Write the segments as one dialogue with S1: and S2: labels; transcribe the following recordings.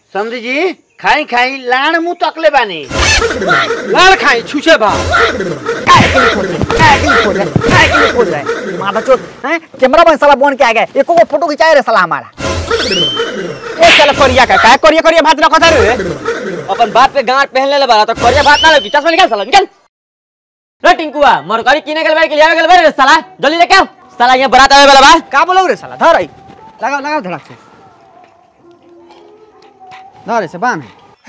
S1: समझी जी खाई खाई लाण मुंह तकले बानी
S2: लाल खाई छुछे भा
S3: माथा चोट हैं कैमरा में साला बन के आ गए एको को फोटो खिंचाए रे साला हमारा
S2: ए साला करिया का का करिया करिया भात रखा था रे अपन बाप पे गांठ पहन ले बारा तो करिया भात ना लगी चश्मा निकाल साला निकाल रे टिंकुआ मरकरी किने गेल बारे के लिया गेल बारे रे साला जल्दी लेके आओ साला यहाँ बारात आवे वाला बा
S3: का बोलो रे साला धर आई लगा लगा धड़क से धर से बांध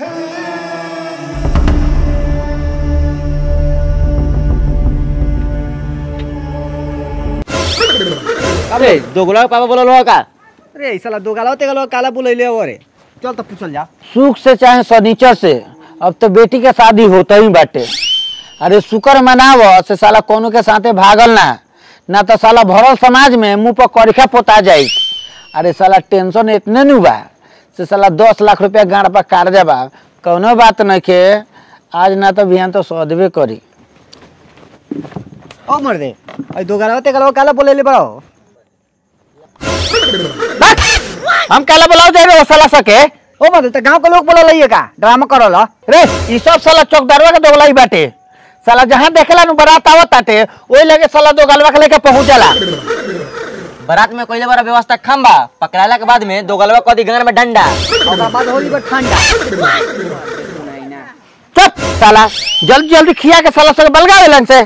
S2: अरे दोगला पापा बोलो लो का
S3: अरे साला दो गाला ते गाला काला बुलैले अरे चल तो पूछल जा
S1: सुख से चाहे सनीचर से अब तो बेटी के शादी होता ही बाटे अरे शुक्र मनाव से साला कोनो के साथे भागल ना ना तो साला भरल समाज में मुंह पर करिखा पोता जाई अरे साला टेंशन इतने नहीं बा से साला दस लाख रुपया गाड़ पर कर्जा बा कौनो बात नहीं के आज ना तो बिहान तो सदबे करी
S3: ओ मर दे आई दो गाला ते गाला काला बुलैले बड़ो
S1: हम काला बुलाओ दे रहे साला सके
S3: ओ मर दे गांव के लोग बोला लइए का ड्रामा करो ला
S1: रे ई सब साला चौकदारवा के दोगलाई बाटे साला जहाँ देखेला नु बारात आवत ताटे ओई लगे साला दो गलवा के लेके पहुंच जाला
S2: बारात में कोई बड़ा व्यवस्था खम्बा पकड़ाला के बाद में दो गलवा कदी गांड में डंडा
S3: ओकरा बाद होली बड़ ठंडा
S1: चुप साला जल्दी जल्दी खिया के साला सब बलगा लेलन से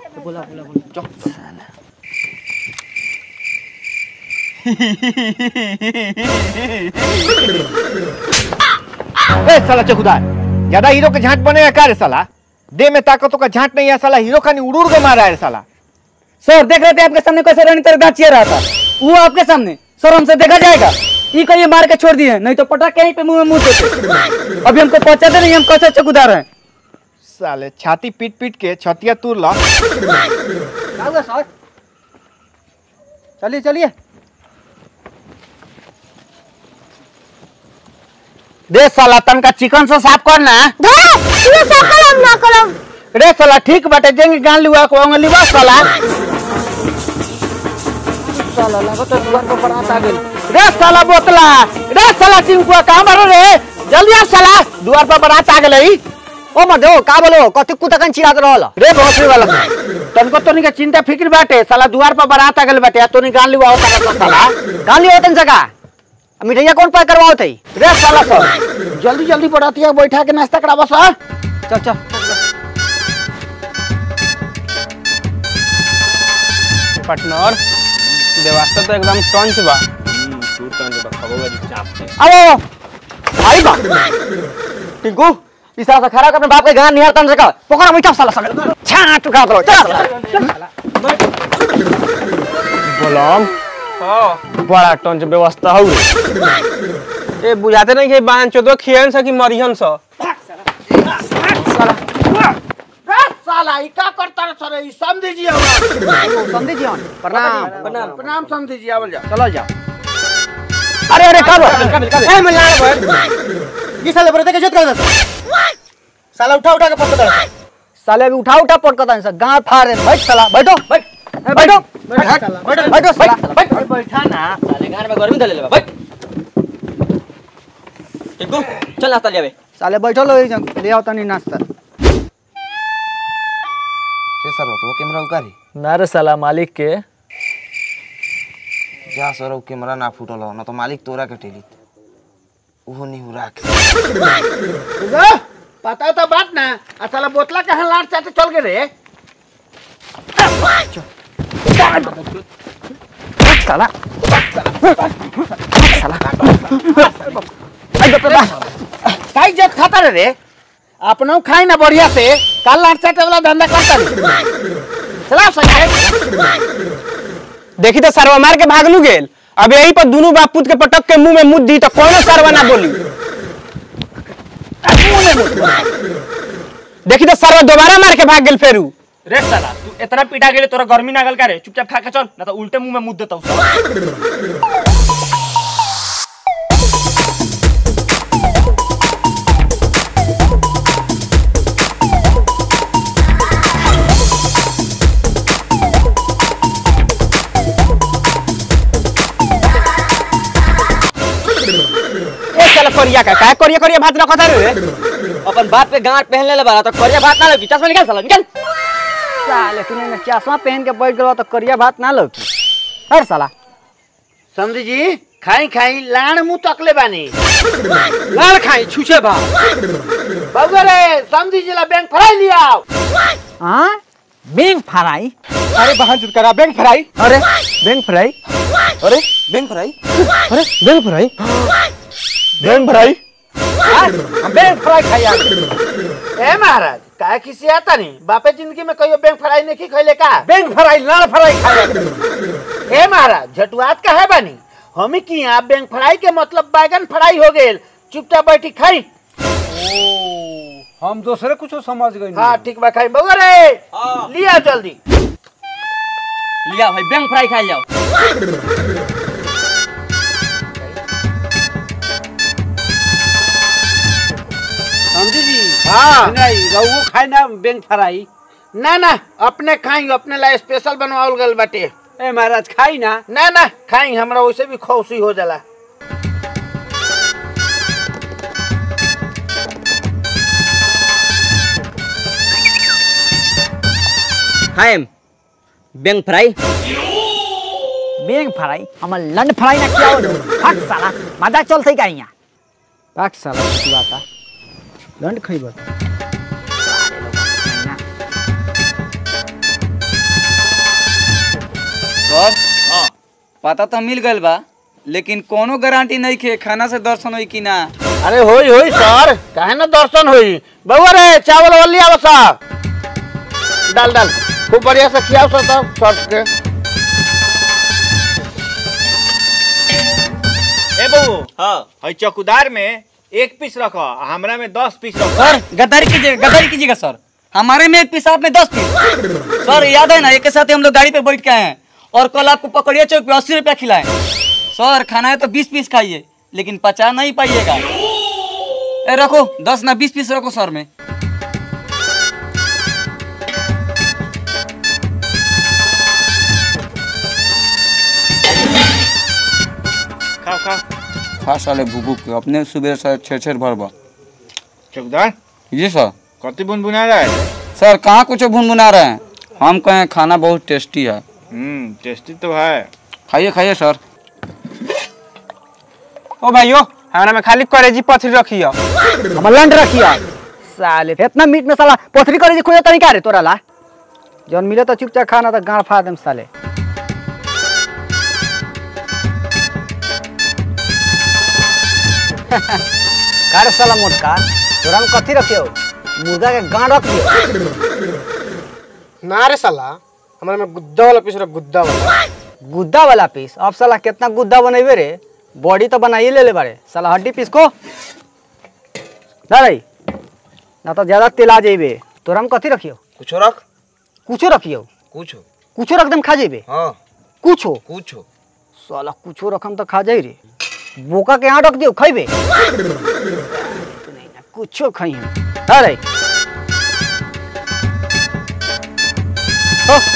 S4: ए साला चकुदार ज्यादा हीरो के झांट बनेगा क्या रे साला दे में ताकतों का झांट नहीं है साला हीरो खानी उड़ उड़ के मारा है रे साला
S3: सर देख रहे थे आपके सामने कैसे रन कर गाचिया रहा था वो आपके सामने सर हमसे देखा जाएगा ये कहिए मार के छोड़ दिए नहीं तो पटक के यहीं पे मुंह में मुंह देते अभी हमको पहुंचाते नहीं हम कैसे चकुदार हैं
S4: साले छाती पीट पीट के छतिया तूर ला
S3: सर चलिए चलिए
S1: दे साला तनका चिकन से साफ करना रे साला ठीक बाटे जेंगे गान लिवा को अंग लिवा साला साला लागत है दुआर पर बारात आ गेल रे साला बोतला रे साला चिंकुआ कहां मारो रे जल्दी आ साला दुआर पर बारात आ गेलई
S3: ओ मत दो का बोलो कथी कुतकन चिल्लात रहल
S1: रे भोसड़ी वाला तनको तोनी के चिंता फिक्र बाटे साला दुआर पर बारात आ गेल बाटे आ तोनी गान लिवा होता साला
S3: गान लियो तन जगह मिठाइया कौन पैक करवाओ थई
S1: रे साला सब जल्दी जल्दी बरातिया बैठा के नाश्ता करावा सा
S3: चल चल
S2: पार्टनर व्यवस्था तो एकदम टंच बा
S3: आओ भाई बा टिंकू इस तरह से खड़ा कर अपने बाप के गान निहार तन जगह पकड़ मीठा साला साला छाट उठा दो चल
S2: बोलम बड़ा टंच व्यवस्था हौ ए बुझाते नहीं कि बाहन चोदो खियन सा कि मरियन सा
S1: साला ई का करता रे सर ई समझी जी हमरा
S3: समझे जी प्रणाम
S1: प्रणाम प्रणाम समझी जी आवल जा
S3: चलो जाओ अरे अरे कब ए मैं लाड़ भाई ये साले बरते के जोत कर दे साला उठा उठा के पटक दे साले अभी उठा उठा पटक दे गांव फाड़ दे बैठ साला बैठो बैठ बैठो बैठो बैठो साला बैठ
S1: बैठा ना
S2: साले गांड में गर्मी धले बा बैठ टिंकू चल नाश्ता ले आवे
S3: साले बैठो लो ले आओ तनी नाश्ता
S5: से सर तो कैमरा उकारी
S6: ना रे साला मालिक के
S5: जा सर वो कैमरा ना फूटल हो ना तो मालिक तोरा के टेलित उहो नहीं हो रहा
S1: पता तो बात ना आ साला बोतला कहां लाट चाटे चल गए रे
S3: साला
S1: काई जत खाता रे रे अपनो खाई ना बढ़िया से काल लाट चाटे वाला धंधा करता रे चला सके
S2: देखी तो सरवा मार के भागलू गेल अब यही पर दोनों बाप पुत के पटक के मुंह में मुद दी तो कोनो सरवा ना बोली देखी तो सरवा दोबारा मार के भाग गेल फेरू
S7: रे साला तू इतना पीटा गेले तोरा गर्मी ना गल का रे चुपचाप खा के चल ना तो उल्टे मुंह में मुद देता हूँ
S1: ए साला
S2: करिया का काय करिया करिया भात रखत रे अपन बाप पे गांठ पहन ले बारा तो करिया भात ना लगी चश्मा निकाल साला निकाल
S3: साले तूने ना चश्मा पहन के बैठ गया तो करिया भात ना लौकी हर साला
S1: समझी जी खाई खाई लाण मुंह तकले बानी
S3: लाल खाई छुछे भा
S1: बाबू रे समझी जी ला बैंक फ्राई लिया आओ
S3: हाँ बेंग फ्राई
S4: अरे बहन चुत करा बैंक फ्राई
S3: अरे बेंग फ्राई
S5: अरे बैंक फ्राई
S3: अरे बेंग फ्राई
S4: बैंक फ्राई
S3: हम बेंग फ्राई खाई
S1: ए महाराज काय किसी आता नहीं बापे जिंदगी में कहियो बैंक फ्राई नहीं की खैले का
S3: बेंग फ्राई लाल फ्राई खाई
S1: ए महाराज झटुआत का है बानी हमी की यहाँ बैंक फ्राई के मतलब बैगन फ्राई हो गेल चुपचाप बैठी खाई
S3: हम दूसरे कुछ समझ गए
S1: हाँ ठीक बा खाई बउआ रे लिया जल्दी
S2: लिया भाई बैंक फ्राई खा जाओ
S3: समझी जी
S1: हाँ
S3: नहीं रहुओ खाई ना बेंग फ्राई
S1: ना ना अपने खाई अपने ला स्पेशल बनवाओल गल बाटे
S3: ए महाराज खाई ना
S1: ना ना खाई हमरा वैसे भी खुशी हो जाला
S2: हाय बैंक फ्राई
S3: बेंग फ्राई हमर लंड फ्राई ना किया हो फक साला मजा चलते का यहाँ फक साला की बात है लंड खइबो
S6: सर पता तो मिल गइल बा लेकिन कोनो गारंटी नहीं खे खाना से दर्शन होई कि ना
S1: अरे होई होई सर काहे ना दर्शन होई बउआ रे चावल वावल लिया बसा डाल डाल खूब बढ़िया से खियाओ सर तब सर्फ के
S4: ए बहू हाँ हई चौकीदार में एक पीस रखो आ हमरा में दस पीस रखो
S6: सर गद्दारी कीजिएगा गद्दारी कीजिएगा सर हमारे में एक पीस आप में दस पीस सर याद है ना एक के साथ ही हम लोग गाड़ी पे बैठ के आए हैं और कल आपको पकड़िए चौक पे अस्सी रुपया खिलाए सर खाना है तो बीस पीस खाइए लेकिन पचा नहीं पाइएगा ए रखो दस ना बीस पीस रखो सर में
S4: खाओ खाओ
S6: खा साले भूबू के अपने सुबह सर छेड़ छेड़ भरबा
S4: चौकीदार
S6: जी सर
S4: कति बुन बुना रहा है
S6: सर कहाँ कुछ भुनभुना रहे हैं हम कहें खाना बहुत टेस्टी है
S4: हम्म टेस्टी तो है
S6: खाइए खाइए सर
S7: ओ भाइयों हमारा में खाली करेजी पथरी रखियो
S3: हमर लंड रखिया साले इतना मीट में साला पथरी करे जी खोजा तरीका रे तोरा ला जौन मिले तो चुपचाप खाना तो गाड़ फाड़ देम साले कार साला मोटका तोरा में कथी रखियो मुर्गा के गाड़ रख दियो
S8: ना रे साला हमारे में गुद्दा वाला पीस रहा गुद्दा वाला
S3: गुद्दा वाला पीस अब साला कितना गुद्दा बनेबे रे बॉडी तो बनाइए ले ले बारे साला हड्डी पीस को ना रही ना तो ज्यादा तेल आ जाइबे तोरा में कथी रखियो
S5: कुछ रख
S3: कुछो रखियो
S5: कुछ
S3: कुछो रख देम खा जाइबे
S5: हाँ
S3: कुछो
S5: कुछ
S3: साला कुछो रखम तो खा जाई रे बोका के यहाँ रख दियो खइबे नहीं ना कुछो खई हम अरे हो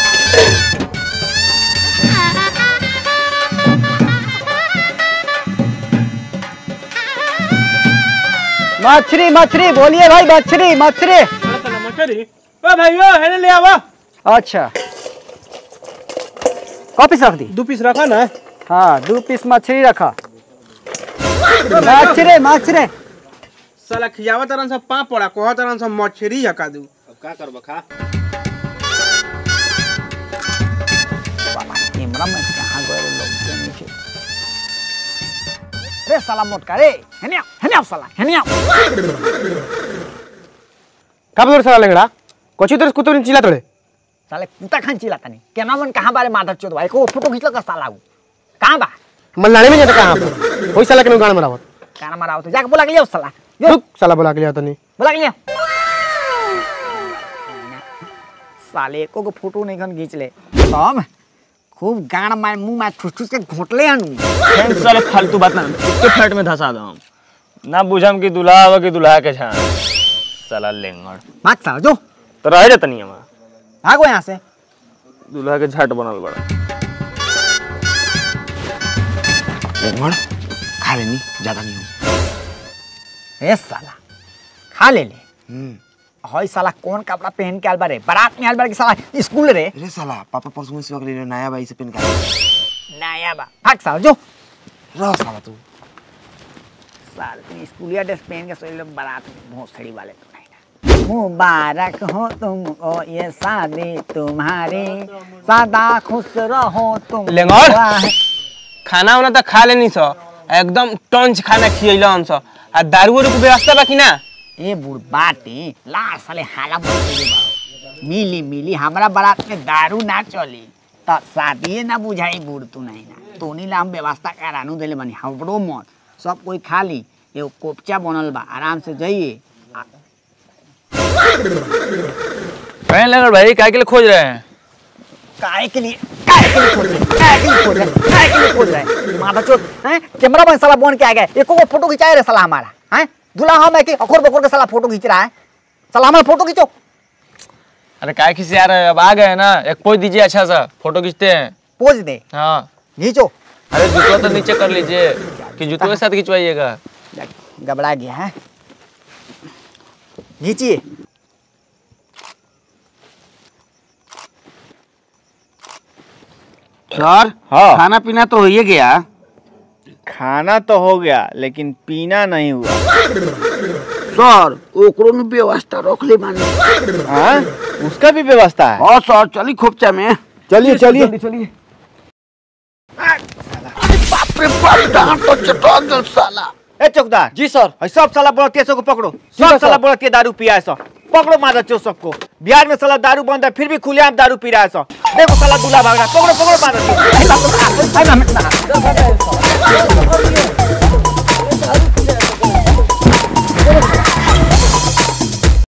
S3: मछली मछली बोलिए भाई मछली मछली
S7: ओ भाइयों हेने ले आवा
S3: अच्छा कौ पीस रख दी
S8: दो पीस रखा ना
S3: हाँ दो पीस मछली रखा मछली मछली
S8: साला खियावा तरन से पापड़ा कोहा तरन से मछली हका दू अब का करबा खा
S3: कैमरा में कहाँ गए लोग के नीचे रे साला मोटका रे हेने आओ हेने आओ साला हेने आओ
S8: का बोल साला लेंगड़ा कोची तरस कुतो चिल्ला तोड़े
S3: साले कुत्ता खान चिल्ला तनी केना मन कहाँ बारे माधव चोद भाई को फोटो खींच लगा साला उ कहाँ बा
S8: मल्लाने में जाता कहां पर कोई साला के गाना मरावत
S3: काना मारा तो जाके बुला के लियो साला जो
S8: रुक साला बुला के लिया तनी
S3: बुला के लियो साले एको को फोटो नहीं खन खींच ले हम खूब गाड़ मार मुंह मार ठुस ठुस के घोटले हनु
S2: फ्रेंड साले फालतू बात ना इसके फ्लैट में धसा दो हम ना बुझम कि दुल्हा आवा कि दुल्हा के छान साला लेंगड़
S3: भाग साला जो
S2: तो रह जाता नहीं हमारा
S3: भागो यहाँ से
S2: दुल्हा के झट बनल बड़ा लेंगड़ खा लेनी ज्यादा नहीं हो
S3: ए साला खा ले ले
S5: हम्म
S3: हई साला कौन कपड़ा पहन के आल बारे बारात में आल बारे कि साला स्कूल रे
S5: अरे साला पापा परसों में सिवा के लिए नया बाई से पेन का
S3: नया बा भाग साला जो
S5: रह साला तू
S3: साल तुम स्कूलिया ड्रेस पहन के सोई लोग बारात में भोसड़ी वाले तो नहीं ना मुबारक हो तुमको ये शादी तुम्हारी सदा खुश रहो तुम
S7: लेंगोर।
S3: वाह-
S7: खाना वाना तो खा लेनी सो एकदम टंच खाना खियैला हम सो आ दारू वारू के व्यवस्था बा कि ना
S3: ए बुढ़बाटी लार साले हाला बोल दे बा मिली मिली हमरा बारात में दारू ना चली त शादिए ना बुझाई बूढ़ तू नहीं ना तोनी ला हम व्यवस्था करानू देले बनी हमरो मत सब कोई खा ली एगो कोपचा बनल बा आराम से जाइए
S7: कहीं लगल भाई काय के लिए खोज रहे हैं
S3: काहे के लिए काहे के लिए खोल रहे हैं? काहे के लिए खोल रहे हैं? काहे के लिए खोल रहे हैं? माथा चोट हैं कैमरा मैन साला बन के आ गया एको को फोटो खिंचाए रे साला हमारा हैं दूल्हा हम है कि अखोर बखोर के साला फोटो खींच रहा है साला हमारा फोटो खींचो
S7: अरे काय किसी आ रहे हैं अब आ गए ना एक पोज दीजिए अच्छा सा फोटो खींचते हैं
S3: पोज दे
S7: हाँ
S3: खींचो
S7: अरे जूतवा तो नीचे कर लीजिए कि जूतों के साथ खिंचवाइएगा
S3: घबरा गया है खींचिए
S1: सर
S4: हाँ।
S1: खाना पीना तो हो ही गया
S4: खाना तो हो गया लेकिन पीना नहीं हुआ
S1: सर ओकरो में व्यवस्था रख ले माने
S4: हाँ उसका भी व्यवस्था है
S1: हाँ सर चली खोपचा में
S4: चलिए चलिए
S1: बाप रे बाप डांट तो चटा दे साला
S4: ए चौकदार
S6: जी सर
S4: है सब साला बड़तिया सबको पकड़ो सब साला बड़तिया दारू पिया है सब पकड़ो मारा चो सबको बिहार में साला दारू बंद है फिर भी खुलेआम दारू पी रहा है सब देखो साला दूल्हा भाग रहा है पकड़ो पकड़ो मारा चो